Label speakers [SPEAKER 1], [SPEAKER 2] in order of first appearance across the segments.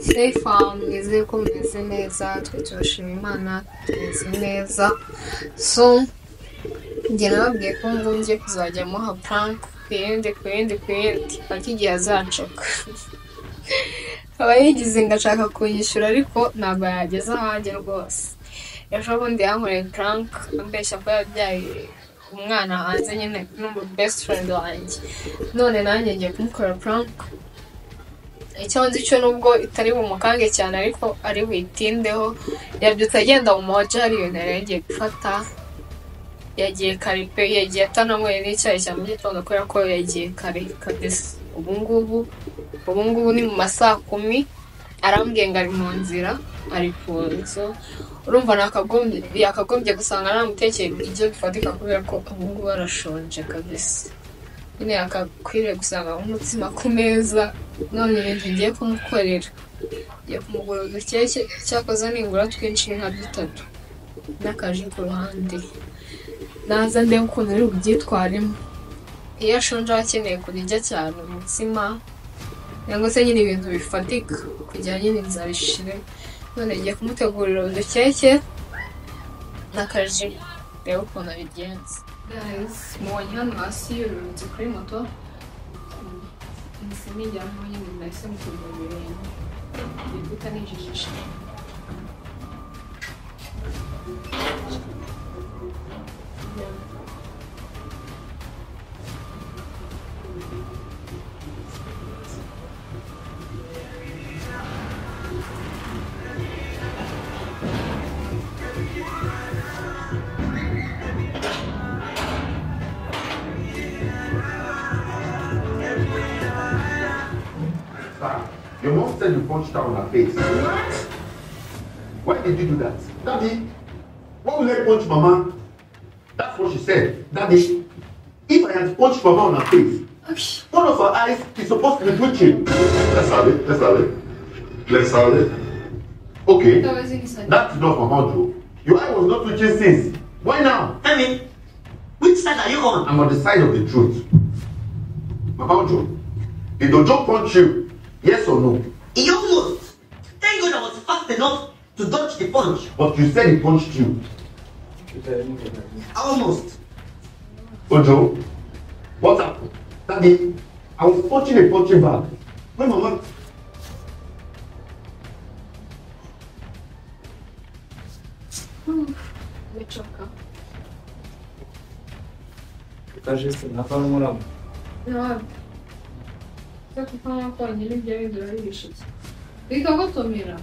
[SPEAKER 1] Safe farm nizeye ko mumeze neza twe turashima imana tumeze neza so njye nababwiye ko ngombye kuzajya muha prank ku yindi ku yindi ku yindi ariko igihe azanshoka aba yigize ngo ashaka kunyishyura ariko ntabwo yageza ahanjye rwose ejo bundi yankoreye prank ambeshya ko yabyaye umwana hanze nyine n'umu best friend wanjye none nanjye ngiye kumukorera prank icyo nzi cyo nubwo itari bumukange cyane ariko ari buyitindeho yabyutse agenda mu moja hari ibintu yari yagiye gufata yagiye kare pe yagiye atananyweye n'icyayi cya mu gitondo kubera ko yagiye kare kabisa ubu ngubu ubu ngubu ni mu ma saa kumi arambwiye ngo ari mu nzira ari ku nzu urumva nakagombye yakagombye gusanga namutekeye ibyo bifatika kubera ko ubu ngubu arashonje kabisa nyine yakakwiriye gusanga umutsima ku meza none ibintu ngiye kumukorera ngiye kumugura udukeke cyakoze ningura twinshi nka dutatu n'akaji ku ruhande naza ndebe ukuntu ari bubyitwaremo iyo ashonje aba akeneye kurya cyane umutsima cyangwa se nyine ibintu bifatika kugira nyine inzara ishire none ngiye kumutegurira udukeke n'akaji reba ukuntu abigenza Guys, mubonye hano hasi yururutse kuri moto imisimi ijyamo nyine nahise mukurwa ibirenge igikuta ni ijijisha
[SPEAKER 2] Sir, Your mom said you punched her on her face. What? Why did you do that? Daddy, why would I punch Mama? That's what she said. Daddy, if I had punched Mama on her face, one of her eyes is supposed to be twitching. Let's have it. Let's have it. Let's have it. Okay.
[SPEAKER 1] utabazi ni sani
[SPEAKER 2] That's enough, Mama Joe. Your eye was not twitching since. Why now?
[SPEAKER 3] Tell me, which side are you on?
[SPEAKER 2] I'm on the side of the truth. Mama Joe, did Dojo punch you? Yes or no?
[SPEAKER 3] He almost. Thank God I was fast enough to dodge the punch.
[SPEAKER 2] But you said he punched you.
[SPEAKER 3] Almost.
[SPEAKER 2] Ojo, what happened? Daddy, I was punching a punching bag. When Mama,
[SPEAKER 1] mecoka
[SPEAKER 4] Покажи на форму
[SPEAKER 1] ntabwo cyo kuvamo konyine ibyo bintu urabibishije bikagotomera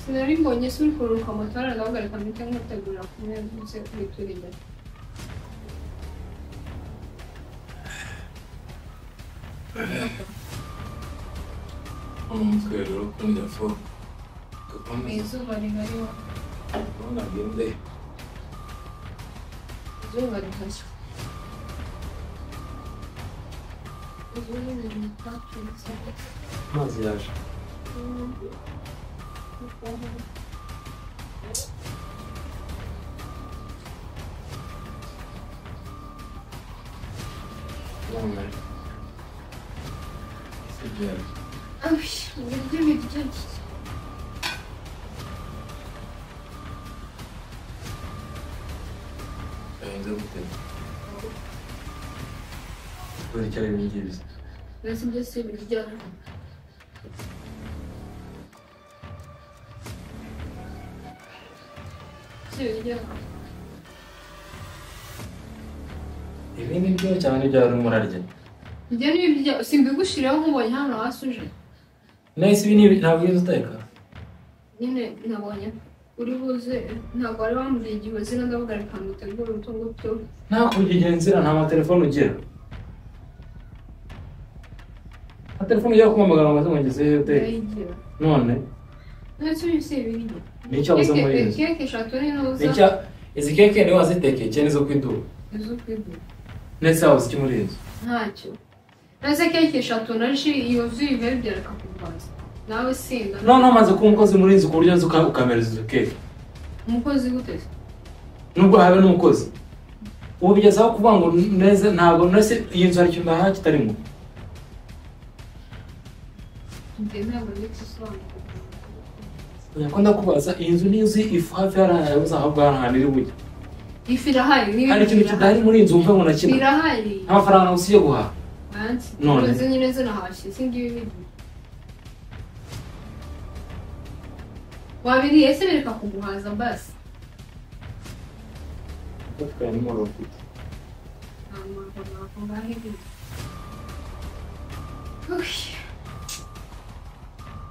[SPEAKER 1] sinari mbonye se uri kururuka moto aragahagarika mpita nkutegurira ku meza ndetse kubitura imbere
[SPEAKER 4] umutwe rero ukunda fo kuko mwiza
[SPEAKER 1] izuba rihariho
[SPEAKER 4] ubona bwinde
[SPEAKER 1] izuba rihashya izuba rihariho ntacuritse
[SPEAKER 4] amazi yaje none sibyewe
[SPEAKER 1] Ay, ibiryo biryoshye
[SPEAKER 4] gahinze gute buri cyari ibi ngibi bisa
[SPEAKER 1] mbese ibyo si ibiryoshye si ibiryoshye
[SPEAKER 4] ibi ni byo cyane ibyo wari umurarye
[SPEAKER 1] ibyo ni ibiryo simbigushyireho nkubonye hano hasi uje
[SPEAKER 4] nahise ibi ni ibi- ntabwo iyo uteka
[SPEAKER 1] nyine nabonye uri buze ntabwo wari wambwiye igihe uzira ndavuga reka ngutegure utu ngutu
[SPEAKER 4] nta kurya igihe nzira nta matelefone ugira nta telefone ujya kumamagara ngo azamugeze iyo uteka
[SPEAKER 1] ndayigira
[SPEAKER 4] none
[SPEAKER 1] ntacyo uyu si ibiryo
[SPEAKER 4] Nicyo uza muri izi.
[SPEAKER 1] keke eshatu ni
[SPEAKER 4] nicya
[SPEAKER 1] ntuza
[SPEAKER 4] izi keke niwe wazitekeye cyane izo ku iduka
[SPEAKER 1] izo kwigura
[SPEAKER 4] ndetse waba uziki muri izo
[SPEAKER 1] ntacyo naze keke eshatu na ji yuzuye ibere byareka kurwaza nawe sinda
[SPEAKER 4] noneho umaze kuba umukozi muri izi ku buryo uzi uka- ukamereza izo keke
[SPEAKER 1] umukozi gute se
[SPEAKER 4] nubwo habe n'umukozi ubu bigezaho kuvuga ngo neza ntabwo nese iyi nzu hari ikintu ndahaha kitarimo
[SPEAKER 1] njye ntabwo ndi gusobanura
[SPEAKER 4] ko ndakubaza iyi nzu n'iyo uzi ifu hafi hari ahantu uzahabwa hari ahantu iri bujye
[SPEAKER 1] ifu irahari
[SPEAKER 4] hari ikintu kidahari muri iyi nzu wumva ngo nakina
[SPEAKER 1] irahari
[SPEAKER 4] nta mafaranga gusa yo guhaha
[SPEAKER 1] bansi
[SPEAKER 4] None.
[SPEAKER 1] izo nyine zo nahashye singibi bindi wabiriye ese bereka kuguhaza basi
[SPEAKER 4] batwaye nimero mfite
[SPEAKER 1] nta muntu wakungahe ibindi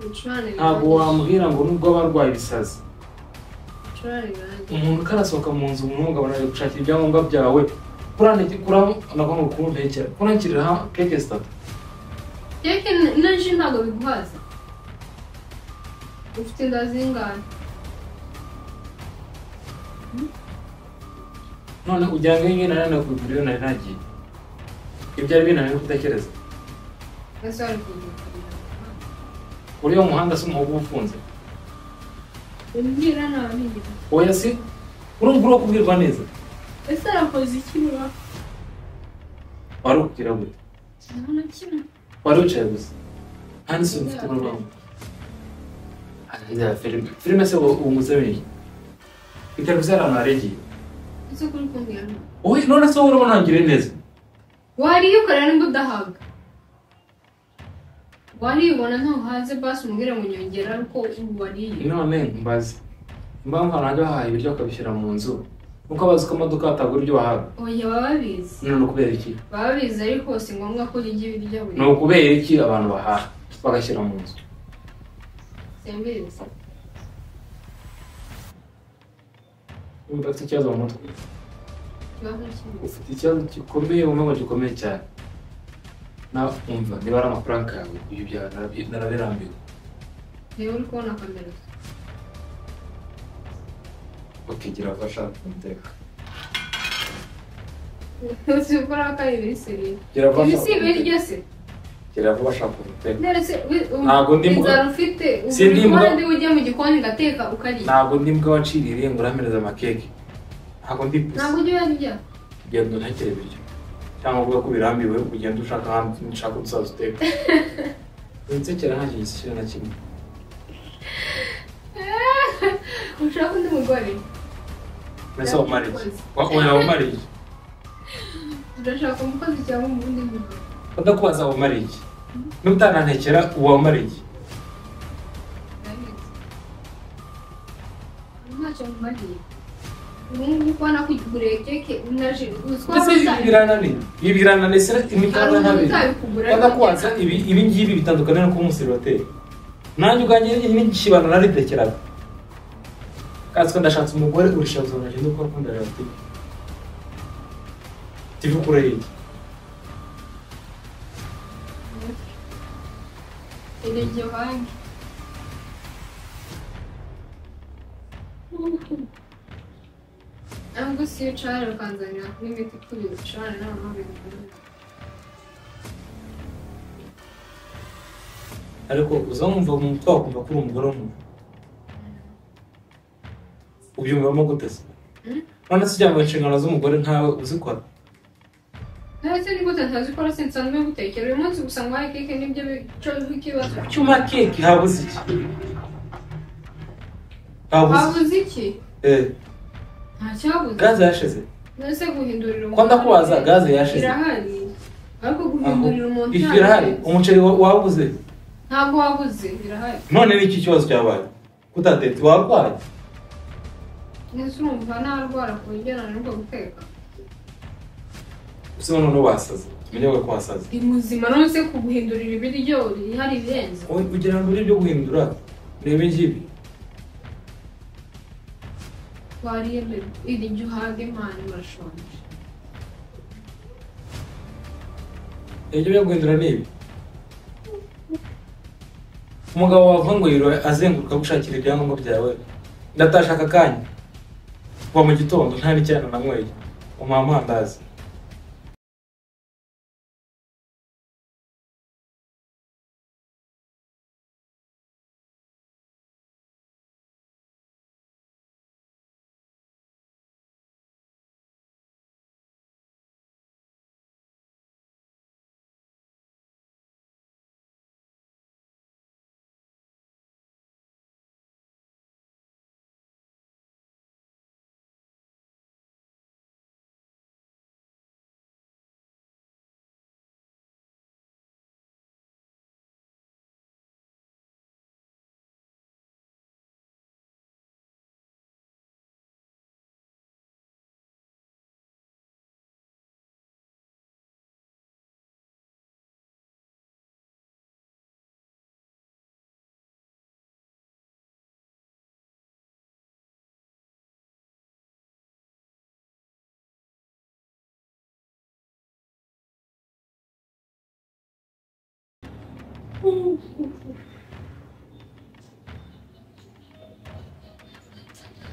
[SPEAKER 1] ibicurane
[SPEAKER 4] ntabwo wambwira ngo nubwo aba arwaye ibisazi
[SPEAKER 1] ibicurane birangiye
[SPEAKER 4] umuntu ukarasohoka mu nzu umuhungu abona ari gushakira ibyangombwa byawe kurandiki kuramo nako ni ukumpekera kurangirira keke zitatu
[SPEAKER 1] keke na ji ntabwo biguhaza ufite inda zingana
[SPEAKER 4] none kugira ngo iyi nari nakugura iyo nari nagiye ibyo ari binaniye kudakereza
[SPEAKER 1] ese wari kugukorera
[SPEAKER 4] kuri uwo muhanda se umuhogo uba ufunze
[SPEAKER 1] umbwira nta bindi
[SPEAKER 4] oya si urumva uri kubwirwa neza
[SPEAKER 1] ese arakoze iki niba
[SPEAKER 4] wari ukubwira gute
[SPEAKER 1] nta na kimwe
[SPEAKER 4] wari wicaye gusa nta n'isuku mfite mu rwanda arangira filime filime se ubu ubu muzabeye iteleviziyo hari ahantu haregeye
[SPEAKER 1] ese kuri kumbwira nta
[SPEAKER 4] oya none se wowe urimo ntangire neza
[SPEAKER 1] wariyukorera nimba udahabwa wariyubona ntuhaze basi umubwire ngo nyongera ariko ubu wariye
[SPEAKER 4] none mbaze impamvu abantu bajya bahaha ibiryo bakabishyira mu nzu nuko abazi ko amaduka atagura ibyo bahaha
[SPEAKER 1] oya baba babizi
[SPEAKER 4] none ni ukubera iki
[SPEAKER 1] baba bizi ariko si ngombwa ko urya ibiryo buri
[SPEAKER 4] ni ukubera iki abantu bahaha bagashyira mu nzu
[SPEAKER 1] simbizi
[SPEAKER 4] niba ufite ikibazo mu mutwe
[SPEAKER 1] ikibazo kimwe
[SPEAKER 4] ufite ikibazo gikomeye umwe ngo gikomeye cyane nawe umva niba ari amafaranga yawe uyu byawe narabi- narabirambiwe
[SPEAKER 1] niba uri kubona kamera
[SPEAKER 4] ukigira abashaka kumuteka
[SPEAKER 1] uzi gukora kari ibiri seriye
[SPEAKER 4] gira
[SPEAKER 1] ibi si ibiryo se
[SPEAKER 4] gira vuba ashaka kumuteka
[SPEAKER 1] nerese
[SPEAKER 4] Ntabwo ndi mbwa-
[SPEAKER 1] inzara ufite
[SPEAKER 4] Si ndi
[SPEAKER 1] ubu
[SPEAKER 4] mbwa-
[SPEAKER 1] kandi ujya mu gikoni ugateka ukariye
[SPEAKER 4] ntabwo ndi mbwa waciriye ngo uramereza amakeke ntabwo ndi
[SPEAKER 1] ntabwo
[SPEAKER 4] pusi
[SPEAKER 1] ujya uyarya
[SPEAKER 4] ugenda untekere ibiryo cyangwa uvuga ko birambiwe ugenda ushaka ahandi nshaka uzaza uteka winsekera nta kintu gishyira na kimwe
[SPEAKER 1] ushaka undi mugore
[SPEAKER 4] mbese wamariye oya wamariye
[SPEAKER 1] urashaka umukozi cyangwa umundi mugore
[SPEAKER 4] udakubaza wamariye n'utanantekera uba wamariye
[SPEAKER 1] ntacyo mumariye ubu ngubu kubona kugureye keke unaje uziko
[SPEAKER 4] ese ibi birananiye ibi birananiye se imikanda ntabiri badakubaza ibi ibi ngibi bitandukanye no kuba umuserivoteri nanjye ubwanjye n'igishibano naritekeraga katswe ndashatse umugore urishabuza nagenda ukora uko ndarabatinya tive ukure iki
[SPEAKER 1] iryo banki ntabwo si iyo ucara ukanzanira kuri miti kuri ucara nawe ntabwo
[SPEAKER 4] ariko uza wumva mu mutwe wakumva ko uri umugore w'umuntu ubyumvamo gute se
[SPEAKER 1] Mm.
[SPEAKER 4] none se ujya mu nshingano z'umugore nkawe uzikora
[SPEAKER 1] ndetse ni gute ntazikora sinsanzwe gutekera uyu munsi gusa ngo hari keke nibyo bico bw'ikibazo
[SPEAKER 4] cyuma keke habuze iki habuze
[SPEAKER 1] habuze iki
[SPEAKER 4] eh
[SPEAKER 1] nta cyabuze
[SPEAKER 4] gaze yashize
[SPEAKER 1] mbese guhindurira
[SPEAKER 4] ko ndakubaza
[SPEAKER 1] umuntu
[SPEAKER 4] gaze yashize
[SPEAKER 1] irahari ariko
[SPEAKER 4] Aho.
[SPEAKER 1] guhindurira umuntu
[SPEAKER 4] ifu
[SPEAKER 1] ntabwo-
[SPEAKER 4] irahari umuceri wa- wabuze
[SPEAKER 1] ntabwo wabuze irahari
[SPEAKER 4] none ni iki kibazo cyabaye kutatetse warwaye
[SPEAKER 1] ndetse urumva narwara ku buryo nanirwa guteka
[SPEAKER 4] usiba none wasaze tumenye ko wasaze
[SPEAKER 1] ndi muzima nonese kuguhindurira ibiryo hari ibirenze
[SPEAKER 4] Wowe kugira ngo uri byo guhindura reba ingibi
[SPEAKER 1] wariye mbere iri jya uhaga imana urashonje
[SPEAKER 4] ibyo byo guhindura ni ibi umugabo wavuga ngo yirohe azenguruka gushakira ibyangombwa byawe ndatashaka akanya kuva mu gitondo nta n'icyana nanyweye umuha amandazi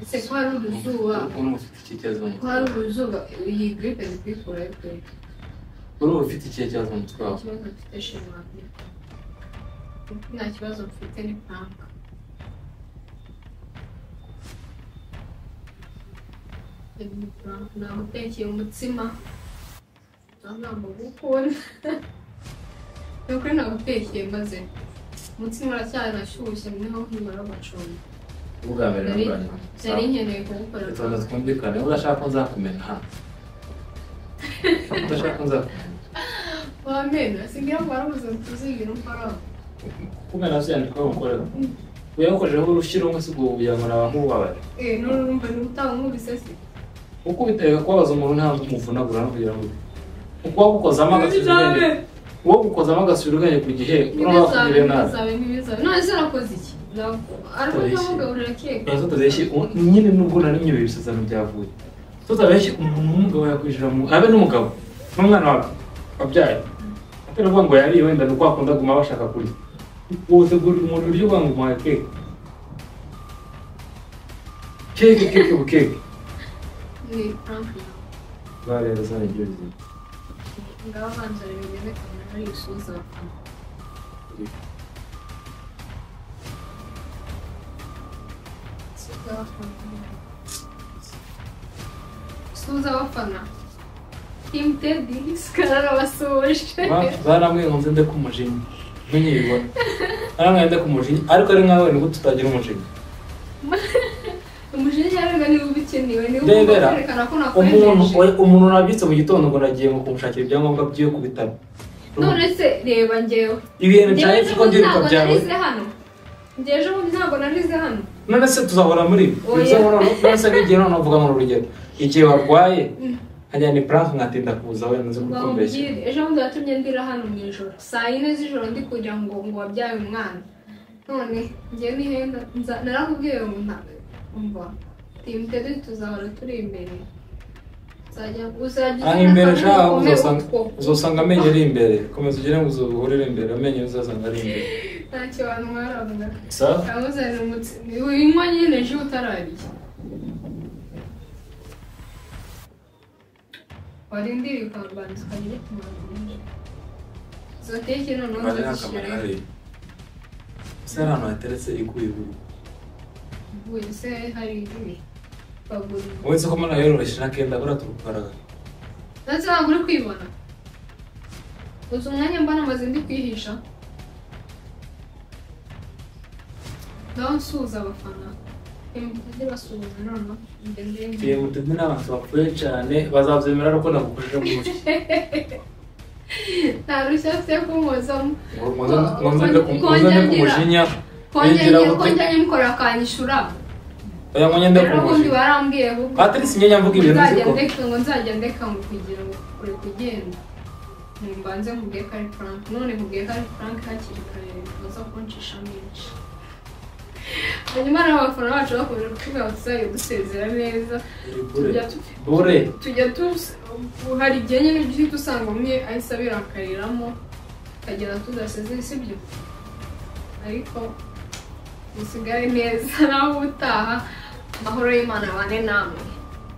[SPEAKER 5] ese ko hari uduzuba
[SPEAKER 4] urumva ufite ikihe kibazo mu
[SPEAKER 5] ko hari
[SPEAKER 4] mutwe
[SPEAKER 5] uduzuba iyi giripe ni kuyikuraho pe
[SPEAKER 4] urumva ufite ikihe kibazo mu mutwe
[SPEAKER 5] nta
[SPEAKER 4] wawe
[SPEAKER 5] kibazo mfite shimami nta kibazo mfite ni frank nagutekeye umutsima ntabwo gukunda ni ukuri nagutekeye maze umutsima uracyarashyushye niho nkimara gucumba
[SPEAKER 4] ubwa mbere n'ubwa
[SPEAKER 5] Nari-
[SPEAKER 4] nyuma
[SPEAKER 5] nari nkeneye kuwukora
[SPEAKER 4] tubanza twumvikane urashaka ko nzakumena ha udashaka ko nzakumena
[SPEAKER 5] wamenye singira ngo warabuze ngo tuzigira umfaraho
[SPEAKER 4] kumena byandikwa umukorera uyakojeho urushyira umwe si ubwo kugira ngo naba nk'ububabare
[SPEAKER 5] eh n'urumva ni utaha nkubise se
[SPEAKER 4] kuko biteye kubabaza umuntu ntabwo umuvunagura no kugira ngo ukuba gukozamo agasubira ubwenge uwo gukozamo agasubira ubwenge ku gihe uraba
[SPEAKER 5] ntibizabe
[SPEAKER 4] wakugiriye nabi
[SPEAKER 5] ntibizabe ntibizabe none se nakoze iki ariko ntamugaburira keke
[SPEAKER 4] tuba tutabeshye ubu- nyine nubwo nari nyobeye ibisezerano byavuye tutabeshye umuntu w'umugabo yakwishyura mu abe n'umugabo n'umwana wawe wabyaye atari ukuvuga ngo yariye wenda ni uko akunda kuguma bashaka kurya wotegurira umuntu ibiryo uvuga ngo umuhaye keke keke keke bu keke
[SPEAKER 5] ni frank nawe
[SPEAKER 4] bwa rero zana ibyo bizima
[SPEAKER 5] ngaba abanza bimeze kamera ari gusubiza abafana gusubiza abafana gusubiza abafana timu tedi sikarara basoje
[SPEAKER 4] barambwiye ngo nze nde ku mujinya ntunye bibona barambwiye nde ku mujinya ariko ari nkawe nibwo tutagira umujinya
[SPEAKER 5] umujinya rero niba ubikenewe niba ugomba
[SPEAKER 4] rebera
[SPEAKER 5] kwerekana ko
[SPEAKER 4] umuntu
[SPEAKER 5] nakwejeje
[SPEAKER 4] oya, umuntu nabyutse mu gitando ngo nagiye ngo kumushakira ibyangombwa by'iyo ku bitaro
[SPEAKER 5] none se reba ngewe
[SPEAKER 4] ibintu
[SPEAKER 5] Njyewe
[SPEAKER 4] byanjye
[SPEAKER 5] ejo
[SPEAKER 4] kuko
[SPEAKER 5] bundi
[SPEAKER 4] ndiruka
[SPEAKER 5] ntabwo
[SPEAKER 4] byawe
[SPEAKER 5] narize hano njye ejo bundi ntabwo narize hano
[SPEAKER 4] none se tuzahora muri ibi
[SPEAKER 5] Oya.
[SPEAKER 4] Bivuze ngo none- none se n'igihe none uvuga ngo ni urugero igihe warwaye nkajyana ipuranke nkatinda kuza wenda nzi
[SPEAKER 5] ngo
[SPEAKER 4] kukumbeshya
[SPEAKER 5] nkubwire ejo bundi watumye ndira hano mu ijoro saa yine z'ijoro ndi kugira ngo ngo wabyaye umwana none njye nihenda nza- narakubwiye ngo nta- umva timu tedi tuzahora turi imbere Uzajya- uzajya
[SPEAKER 4] aho
[SPEAKER 5] uzana
[SPEAKER 4] imbere
[SPEAKER 5] akantu
[SPEAKER 4] shaho
[SPEAKER 5] gakomeye
[SPEAKER 4] uzasanga
[SPEAKER 5] utwo-
[SPEAKER 4] uzasanga amenyo ari imbere komeza ugire ngo uzuhurire imbere amenyo uzasanga ari imbere
[SPEAKER 5] ntacyo wantwaraga
[SPEAKER 4] sawa
[SPEAKER 5] Yamuzanira umutsima uyinywa nyine ji utarariye wari ndiri ukabanza ukajya ujya kumara izo teke noneho
[SPEAKER 4] bari n'akamaro
[SPEAKER 5] zazishyirayo
[SPEAKER 4] hari se hari ahantu hateretse iguye iguye
[SPEAKER 5] uvuye se hari ibi bagura
[SPEAKER 4] wowe nzi ko mwana yororoshye na kenda buriya turukaraga
[SPEAKER 5] ndetse ntabwo uri kwibona uzi umwanya mbona amaze ndi kwihisha ngaho nsuhuza abafana imbere basuhuza noneho imbere ndende
[SPEAKER 4] igihe muteze n'abantu bapfuye cyane bazabyemera ariko nagukujije mu ntoki
[SPEAKER 5] nta rushya afite kumuzamo
[SPEAKER 4] ngo nzajya ku ngo nze njye ku mujinya
[SPEAKER 5] kongera
[SPEAKER 4] yinjira gute
[SPEAKER 5] kongera nimukorera akanyishura
[SPEAKER 4] oya ngo njye njye ku
[SPEAKER 5] rero ubundi
[SPEAKER 4] mujinya
[SPEAKER 5] barambwiye ahubwo
[SPEAKER 4] patrice njye nyamvuga ibintu
[SPEAKER 5] nzajya
[SPEAKER 4] nziko
[SPEAKER 5] ndeka ngo nzajya ndeka ngo kugira ngo kure kugenda nimbanze nkubwiye ko ari frank none nkubwiye ko ari frank hakiri kare baza kuncisha menshi hanyuma rero abafana bacu bakomeje kutubwira ngo tuzajya dusezera neza tujya tu-
[SPEAKER 4] bure
[SPEAKER 5] tujya tuzi hari igihe nyine duhita usanga umwe ahise abirakariramo tukagenda tudasezeye sibyo ariko musigare neza nawe utaha amahoro y'imana abane namwe